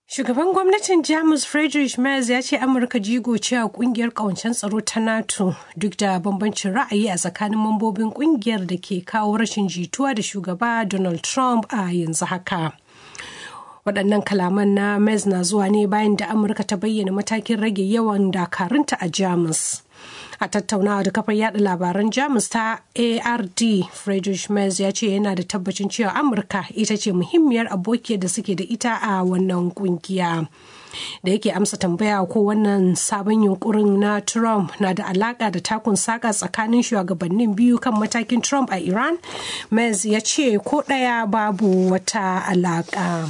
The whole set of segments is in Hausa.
Shugaban gwamnatin Jamus Friedrich Merz ya ce Amurka jigo ce a kungiyar kawancen tsaro ta NATO duk da bambancin ra'ayi a tsakanin mambobin kungiyar da ke kawo rashin jituwa da shugaba Donald Trump a yanzu haka. waɗannan kalaman na Merz na zuwa ne bayan da Amurka ta bayyana matakin rage yawan dakarunta a Jamus. a tattaunawa da kafar yada labaran jamus ta ard friedrich merz ya ce yana da tabbacin cewa amurka ita ce muhimmiyar abokiyar da suke da ita a wannan kungiya da yake amsa tambaya ko wannan sabon yunkurin na trump na da alaka da takun saka tsakanin shugabannin biyu kan matakin trump a iran merz ya ce ko ɗaya babu wata alaka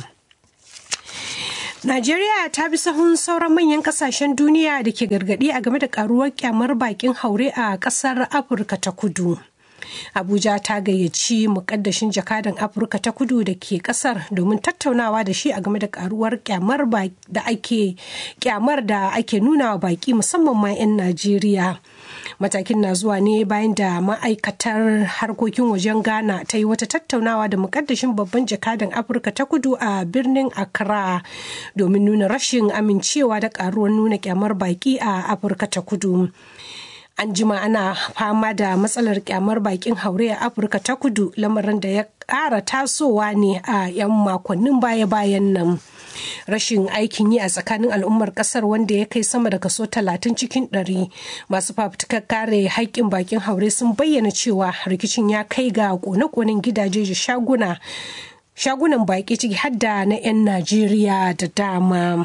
Najeriya ta bi sahun sauran manyan kasashen duniya da ke gargadi a game da karuwar kyamar bakin haure a kasar Afirka ta kudu. Abuja ta gayyaci mukaddashin jakadan Afirka ta kudu da ke kasar domin tattaunawa da shi a game da karuwar kyamar da ake kyamar da ake nuna wa baki musamman ma 'yan Najeriya. matakin na zuwa ne bayan da ma'aikatar harkokin wajen ghana ta yi wata tattaunawa da mukaddashin babban jakadan afirka ta kudu a birnin accra domin nuna rashin amincewa da karuwar nuna kyamar baki a afirka ta kudu an jima ana fama da matsalar kyamar bakin haure a afirka ta kudu lamarin da ya ƙara tasowa ne a 'yan makonnin baya-bayan nan rashin aikin yi a tsakanin al'ummar kasar wanda ya kai sama da kaso 30 cikin 100 masu fafutukar kare haƙƙin bakin haure sun bayyana cewa rikicin ya kai ga kone-konen gidaje da shaguna shagunan baki ciki hadda na 'yan najeriya da dama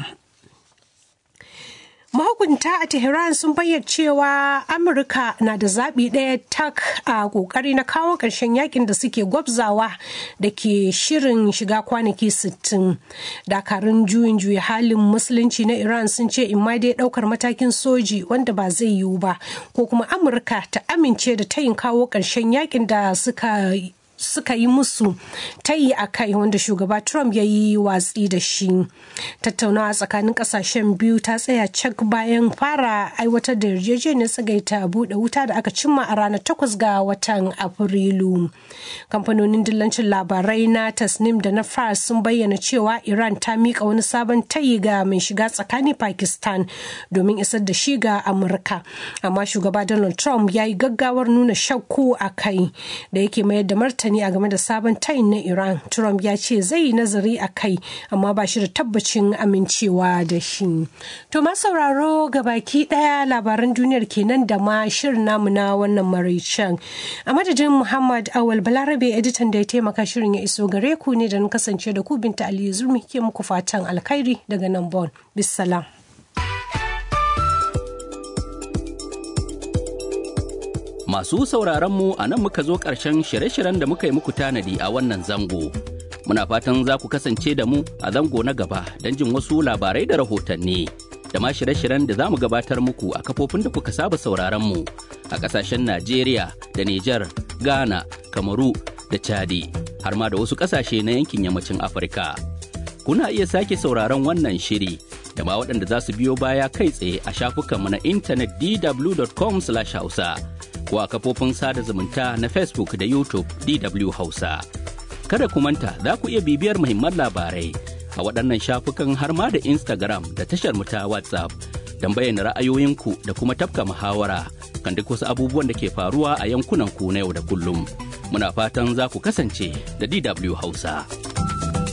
mahukunta a tehran sun bayyana cewa amurka na da zaɓi ɗaya tak a ƙoƙari na kawo ƙarshen yakin da suke gwabzawa da ke shirin shiga kwanaki 60 dakarun juyin juya halin musulunci na iran sun ce in ma dai ɗaukar matakin soji wanda ba zai yiwu ba ko kuma amurka ta amince da tayin kawo ƙarshen yakin da suka suka yi musu tayi a kai wanda shugaba trump ya yi watsi da shi tattaunawa tsakanin kasashen biyu ta tsaya cak bayan fara aiwatar da yarjejeniyar tsagaita buɗe wuta da aka cimma a ranar 8 ga watan afrilu kamfanonin dillancin labarai na tasnim da na fars sun bayyana cewa iran ta miƙa wani sabon tayi ga mai shiga tsakani pakistan domin isar da shi ga amurka amma shugaba donald trump ya yi gaggawar nuna shakku a kai da yake mayar da martani martani a game da sabon tayin na Iran. Trump ya ce zai yi nazari a kai amma ba shi da tabbacin amincewa da shi. To ma sauraro ga baki daya labaran duniyar kenan da ma shirin namu na wannan maraicen. A madadin Muhammad Awal Balarabe editan da ya taimaka shirin ya iso gare ku ne da na kasance da ku binta Aliyu Zurmi ke muku fatan alkhairi daga nan Bon. Bisalam. Masu sauraronmu a nan muka zo ƙarshen shirye-shiryen da muka yi muku tanadi a wannan zango. Muna fatan za ku kasance da mu a zango na gaba don jin wasu labarai da rahotanni. Da ma shirye-shiryen da za mu gabatar muku a kafofin da kuka saba sauraronmu a ƙasashen Najeriya da Nijar, Ghana, Kamaru da Chadi, har ma da wasu ƙasashe na yankin yammacin Afirka. Kuna iya sake sauraron wannan shiri da ma waɗanda za su biyo baya kai tsaye a shafukanmu na intanet dw.com/hausa. ko a kafofin sada zumunta na Facebook da YouTube DW Hausa. Kada ku manta za ku iya bibiyar muhimman labarai a waɗannan shafukan har ma da Instagram da tashar ta WhatsApp don bayyana ra'ayoyinku da kuma tafka muhawara kan duk wasu abubuwan da ke faruwa a yankunan ku na yau da kullum. Muna fatan za ku kasance da DW Hausa.